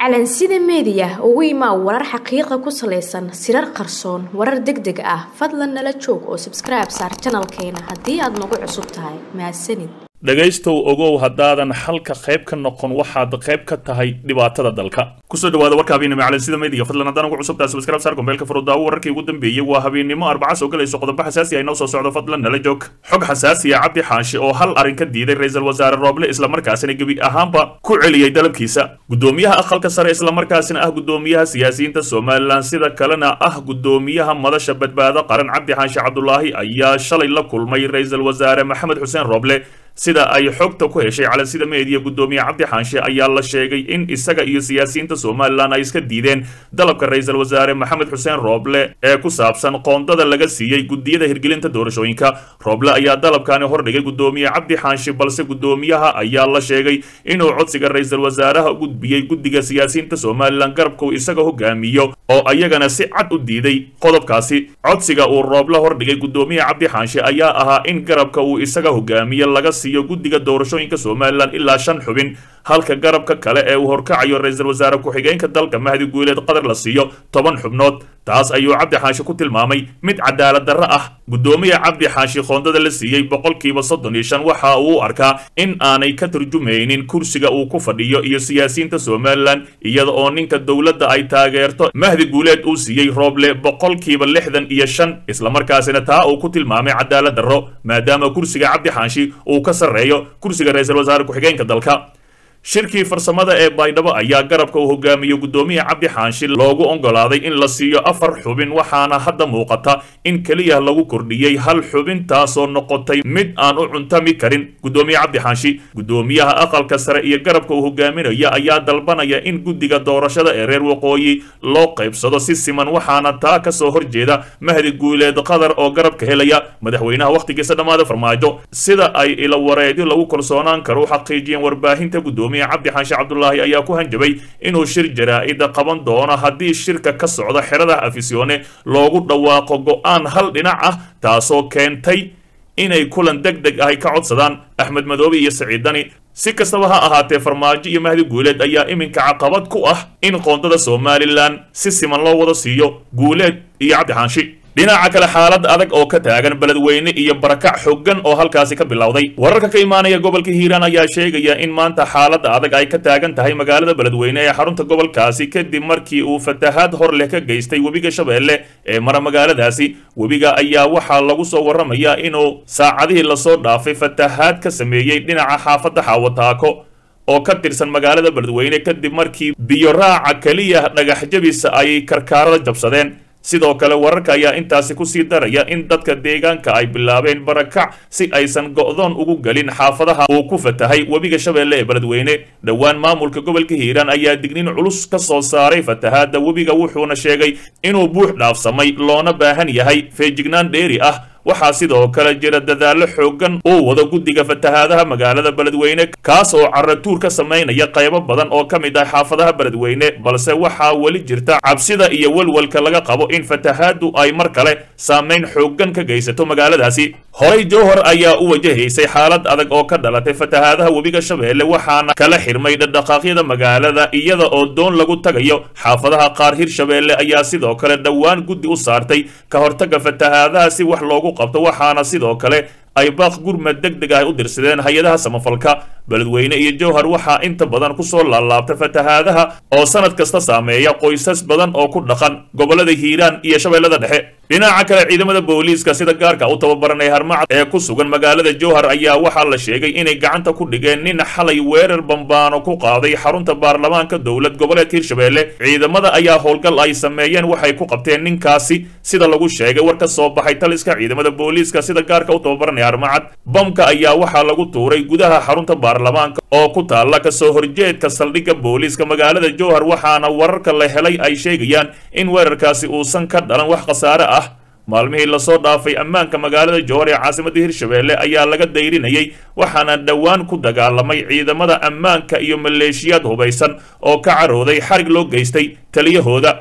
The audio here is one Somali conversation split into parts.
calansida meediya ugu imaa warar xaqiiqa ku salaysan sirar qarsoon warar deg deg ah fadlan nala joog oo sabskribe saar janalkeena haddii aad nagu cusub tahay mahadsanid dhegaystow ogow haddaadan xalka qayb ka noqon waxaad qayb ka tahay dhibaatada dalka kusoo dhawaada warka habeennimo calansida meediga fadlan haddaan ugu cusubtahay subscribe saar gombeelka furudaawo wararkii ugu dambeeyey waa habeennimo arbaca soo galayso qodobo xasaasi ah inoo soo socdo fadlan nala joog xog xasaasiya cabdi xaashi oo hal arrin ka diiday ra-iisul wasaare rooble islamarkaasina gebi ahaanba ku celiyey dalabkiisa gudoomiyaha aqalka sare islamarkaasina ah gudoomiyaha siyaasiyiinta somalilan sida kalena ah gudoomiyaha madasha badbaado qaran cabdi xaashi cabdulaahi ayaa shalay la kulmay ra-iisul wasaare maxamed xuseen rooble sida ay xogta ku heshay calansida meediya gudoomiye cabdi xaanshe ayaa la sheegay in isaga iyo siyaasiyiinta somalilan ay iska diideen dalabka ra-iisul wasaare maxamed xuseen rooble ee ku saabsan qoondada laga siiyey gudiyada hirgelinta doorashooyinka rooble ayaa dalabkani hordhigay gudoomiye cabdi xaanshe balse gudoomiyaha ayaa la sheegay inuu codsiga ra-iisul wasaaraha u gudbiyey guddiga siyaasiyiinta somalilan garabka uu isaga hogaamiyo oo ayagana si cad u diiday qodobkaasi codsiga uu rooble hordhigay gudoomiye cabdi xaanshe ayaa ahaa in garabka uu isaga hogaamiyo laga guddiga doorashooyinka somalilan ilaa shan xubin halka garabka kale ee uu horkacayo ra-iisul wasaare ku-xigeenka dalka mahdi guuleed qadar la siiyo toban xubnood taas ayuu cabdi xaashi ku tilmaamay mid cadaalad darro ah gudoomiya cabdi xaashi qoondada la siiyey boqolkiiba soddon iyo shan waxa uu u arkaa in aanay ka turjumaynin kursiga uu ku fadhiyo iyo siyaasiyiinta somalilan iyada oo ninka dowladda ay taageerto mahdi guuleed uu siiyey rooble boqolkiiba lixdan iyo shan islamarkaasina taa uu ku tilmaamay cadaalad darro maadaama kursiga cabdi xaashi uu ka sarreeyo kursiga ra-iisul wasaare ku-xigeenka dalka shirkii farsamada ee baydhabo ayaa garabka uu hogaamiyo gudoomiya cabdi xaanshi loogu oggolaaday in la siiyo afar xubin waxaana hadda muuqata in keliya lagu kordhiyey hal xubin taasoo noqotay mid aan u cuntami karin gudoomiye cabdi xaanshi gudoomiyaha aqalka sare iyo garabka uu hogaaminaya ayaa dalbanaya in guddiga doorashada ee reer waqooyi loo qaybsado si siman waxaana taa kasoo horjeeda mahdi guuleed qadar oo garabka helaya madaxweynaha wakhtigiisa dhammaada farmaajo sida ay ila wareedyo lagu kalsoonaan karo u xaqiijiyeen warbaahinta gudoomiya cabdi xaashi cabdulaahi ayaa ku hanjabay inuu shir jaraa-ida qaban doono haddii shirka ka socda xerada afisyoone loogu dhawaaqo go-aan hal dhinac ah taasoo keentay inay kulan deg deg ahy ka codsadaan axmed madoobe iyo saciid dani si kastaba ha ahaatee farmaajo iyo mahdi guuleed ayaa iminka caqabad ku ah in qoondada somalilan si siman loo wada siiyo guuleed iyo cabdi xaanshi dhinaca kale xaalad adag oo ka taagan beledweyne iyo barakac xooggan oo halkaasi ka bilowday wararka ka imaanaya gobolka hiiraan ayaa sheegaya in maanta xaalada adag ay ka taagan tahay magaalada beledweyne ee xarunta gobolkaasi kadib markii uu fatahaad hor leh ka geystay webiga shabeelle ee mara magaaladaasi webiga ayaa waxaa lagu soo warramayaa inuu saacadihii lasoo dhaafay fatahaad ka sameeyey dhinaca xaafadda xaawataako oo ka tirsan magaalada beledweyne kadib markii biyo raaca keliya dhagax jabisa ay karkaarada jabsadeen sidoo kale wararka ayaa intaasi kusii daraya in dadka deegaanka ay bilaabeen barakac si aysan go'doon ugu gelin xaafadaha uu ku fatahay webiga shabeelle ee beledweyne dhowaan maamulka gobolka hiiraan ayaa dignin culus ka soo saaray fatahaadda webiga wuxuuna sheegay inuu buux dhaafsamay loona baahan yahay feejignaan dheeri ah waxaa sidoo kale jira dadaallo xooggan uu wado guddiga fatahaadaha magaalada beledweyne kaas oo caratuur ka samaynaya qaybo badan oo ka mid ah xaafadaha beledweyne balse waxaa weli jirta cabsida iyo welwelka laga qabo in fatahaaddu ay mar kale saamayn xooggan ka geysato magaaladaasi horey jowhar ayaa u wajahaysay xaalad adag oo ka dhalatay fatahaadaha webiga shabeelle waxaana kala xirmay dhadhaqaaqyada magaalada iyada oo doon lagu tagayo xaafadaha qaar hirshabeelle ayaa sidoo kale dhowaan guddi u saartay ka hortagga fatahaadaha si wax loogu qabto waxaana sidoo kale ay baaq gurmad deg deg ah u dirsadeen hay-adaha samafalka beledweyne iyo jowhar waxaa inta badan kusoo laalaabta fatahaadaha oo sanad kasta saameeya qoysas badan oo ku dhaqan gobolada hiiraan iyo shabeellada dhexe dhinaca kale ciidamada booliiska sida gaarka u tababaranay harmacad ee ku sugan magaalada jowhar ayaa waxaa la sheegay inay gacanta ku dhigeen nin xalay weerar bambaano ku qaaday xarunta baarlamaanka dowlad goboleedka hirshabeelle ciidamada ayaa howlgal ay sameeyeen waxay ku qabteen ninkaasi sida lagu sheegay war ka soo baxay taliska ciidamada booliiska sida gaarka u tababaranay harmacad bamka ayaa waxaa lagu tuuray gudaha xarunta baarlamaanka oo ku taalla kasoo horjeedka saldhigga booliiska magaalada jowhar waxaana wararka la helay ay sheegayaan in weerarkaasi uusan ka dhalan wax khasaare ah maalmihii lasoo dhaafay ammaanka magaalada jowhar ee caasimadda hirshabeelle ayaa laga dayrinayay waxaana dhowaan ku dagaalamay ciidamada ammaanka iyo maleeshiyaad hubaysan oo ka carooday xarig loo geystay taliyahooda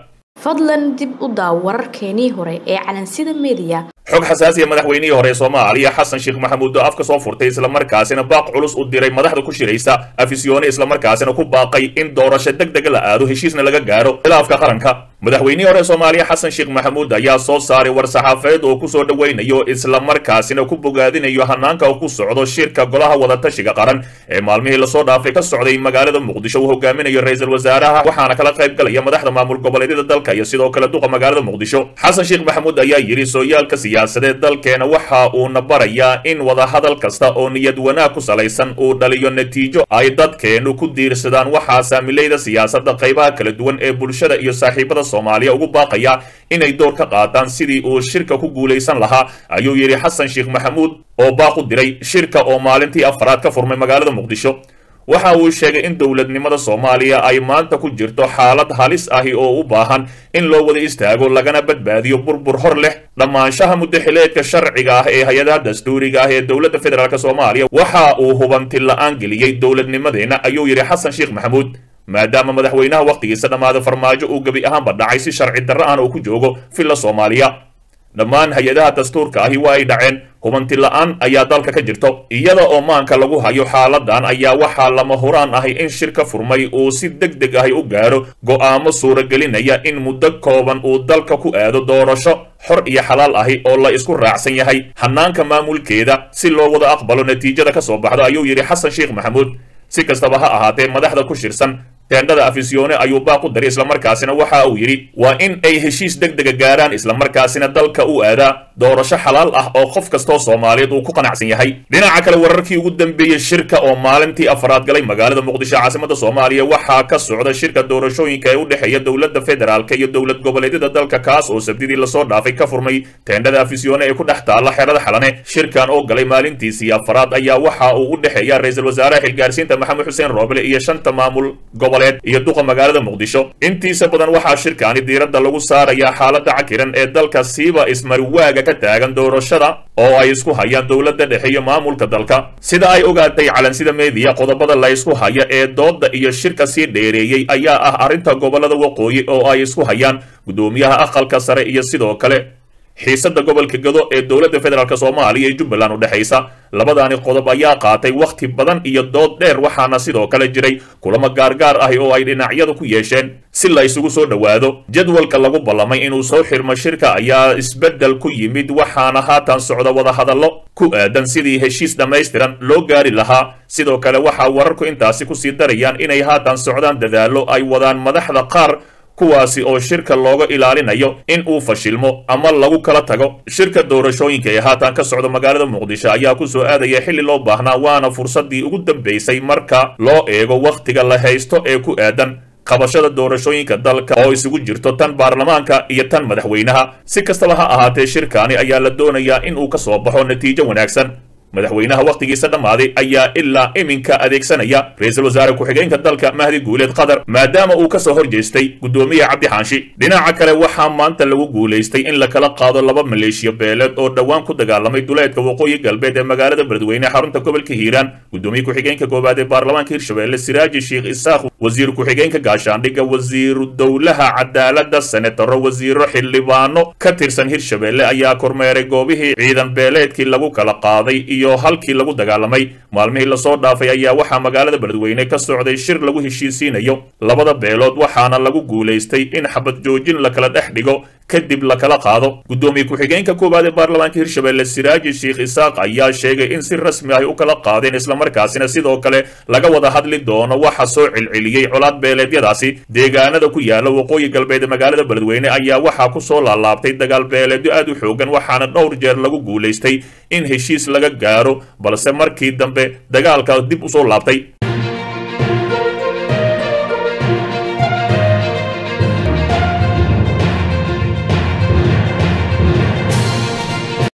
fadlan dib u daaw wararkeenii hore ee calansida meediya xog xasaasiya madaxweynihii hore ee soomaaliya xasan sheekh maxamuud oo afka soo furtay islamarkaasina baaq culus u diray madaxda ku shiraysa afisyoone islamarkaasina ku baaqay in doorasho deg deg la aado heshiisna laga gaaro khilaafka qaranka madaxweynihii hore ee soomaaliya xasan sheekh maxamuud ayaa soo saaray war saxaafadeed oo kusoo dhoweynayo islamarkaasina ku bogaadinayo hanaanka ku socdo shirka golaha wadatashiga qaran ee maalmihii lasoo dhaafay ka socday magaalada muqdisho uu hogaaminayo ra-iisul wasaaraha waxaana kala qayb galaya madaxda maamul goboleedyada dalka iyo sidoo kale duqa magaalada muqdisho xasan sheekh maxamuud ayaa yidhi sooyaalka siyaasadeed dalkeena waxa uuna barayaa in wadahadal kasta oo niyad wanaag ku salaysan uu dhaliyo natiijo ay dadkeenu ku diirsadaan waxaa saamilayda siyaasadda qaybaha kala duwan ee bulshada iyo saaxiibada soomaaliya ugu baaqaya inay door ka qaataan sidii uu shirka ku guulaysan lahaa ayuu yidhi xasan sheekh maxamuud oo baaq u diray shirka oo maalintii afaraad ka furmay magaalada muqdisho waxa uu sheegay in dowladnimada soomaaliya ay maanta ku jirto xaalad halis ahi oo u baahan in loo wada istaago lagana badbaadiyo burbur hor leh dhammaanshaha muddaxileedka sharciga ah ee hay-adaha dastuuriga ah ee dowladda federaalk soomaaliya waxa uu hubanti la-aan geliyey dowladnimadeenna ayuu yidhi xasan sheekh maxamuud maadaama madaxweynaha wakhtigiisa dhammaada farmaajo uu gebi ahaanba dhacay si sharci darro ahna uu ku joogo villa soomaaliya dhammaan hay-adaha dastuurka ahi waa ay dhaceen hubanti la-aan ayaa dalka ka jirto iyada oo maanka lagu hayo xaaladan ayaa waxaa lama huraan ahi in shirka furmay uu si deg deg ahi u gaaro go'aamo suuragelinaya in muddo kooban uu dalka ku aado doorasho xor iyo xalaal ahi oo la isku raacsan yahay hanaanka maamulkeeda si loo wada aqbalo natiijada ka soo baxdo ayuu yidhi xasan sheekh maxamuud si kastaba ha ahaatee madaxda ku shirsan teendhada afisyoone ayuu baaq u daray islamarkaasina waxa uu yidhi waa in ay heshiis deg dega gaaraan islamarkaasina dalka u aadaa doorasho xalaal ah oo qof kastoo soomaaliyeed uu ku qanacsan yahay dhinaca kale wararkii ugu dambeeyey shirka oo maalintii afaraad galay magaalada muqdisho caasimada soomaaliya waxaa ka socda shirka doorashooyinka ee u dhexeeya dowladda federaalka iyo dowlad goboleedyada dalka kaas oo sabdidii lasoo dhaafay ka furmay teendhada afisyoone ee ku dhex taalla xerada xalane shirkan oo galay maalintiisii afaraad ayaa waxa uu u dhexeeya ra-iisul wasaaraha xilgaarsiinta maxamed xuseen roobele iyo shanta maamul goboleed iyo duqa magaalada muqdisho intiisa badan waxaa shirkaani diiradda lagu saarayaa xaaladda cakiran ee dalka siiba ismariwaaga ka taagan doorashada oo ay isku hayaan dowladda dhexe iyo maamulka dalka sida ay ogaatay calansida meediya qodobada la ysku haya ee doodda iyo shirka sii dheereeyey ayaa ah arrinta gobolada waqooyi oo ay isku hayaan guddoomiyaha aqalka sare iyo sidoo kale xiisadda gobolka gado ee dowladda federaalk soomaaliya iyo jubbaland u dhexaysa labadaani qodob ayaa qaatay wakhti badan iyo dood dheer waxaana sidoo kale jiray kulamo gaargaar ahi oo ay dhinacyadu ku yeesheen si la isugu soo dhowaado jadwalka lagu ballamay inuu soo xirmo shirka ayaa isbeddel ku yimid waxaana haatan socda wadahadallo ku aadan sidii heshiis dhammaystiran loo gaari lahaa sidoo kale waxaa wararku intaasi kusii darayaan inay haatan socdaan dadaallo ay wadaan madaxda qaar kuwaasi oo shirka looga ilaalinayo in uu fashilmo ama lagu kala tago shirka doorashooyinka ee haatan ka socda magaalada muqdisho ayaa ku soo aadaya xilli loo baahnaa waana fursaddii ugu dambaysay marka loo eego wakhtiga la haysto ee ku aadan qabashada doorashooyinka dalka oo isugu jirto tan baarlamaanka iyo tan madaxweynaha si kastaba ha ahaatee shirkaani ayaa la doonayaa in uu ka soo baxo natiijo wanaagsan madaxweynaha wakhtigiisa dhammaaday ayaa ilaa iminka adeegsanaya ra-iisul wasaare ku-xigeenka dalka mahdi guuleed qatar maadaama uu ka soo hor jeestay guddoomiye cabdi xaanshi dhinaca kale waxaa maanta lagu guulaystay in la kala qaado laba maleeshiya beeleed oo dhowaan ku dagaalamay duleedka waqooyi galbeed ee magaalada beledweyne xarunta gobolka hiiraan guddoomiye ku-xigeenka koowaad ee baarlamaanka hirshabelle siraaji sheekh isaaq wasiir ku-xigeenka gaashaandhigga wasiiru dowlaha cadaaladda senataro wasiiro xildhibaano ka tirsan hirshabelle ayaa kormeeray goobihii ciidan beeleedkii lagu kala qaaday iyo halkii lagu dagaalamay maalmihii lasoo dhaafay ayaa waxaa magaalada beledweyne ka socday shir lagu heshiisiinayo labada beelood waxaana lagu guulaystay in xabad joojin la kala dhex dhigo kadib la kala qaado guddoomiye ku-xigeenka koowaad ee baarlamaanka hirshabelle siraaji sheekh isaaq ayaa sheegay in si rasmi ahy u kala qaadeen islamarkaasina sidoo kale laga wada hadli doono waxa soo celceliyey colaad beeleedyadaasi deegaanada ku yaala waqooyi galbeed ee magaalada beledweyne ayaa waxaa ku soo laalaabtay dagaal beeleedyo aad u xoogan waxaana dhowr jeer lagu guulaystay in heshiis laga gaaro balse markii dambe dagaalka dib usoo laabtay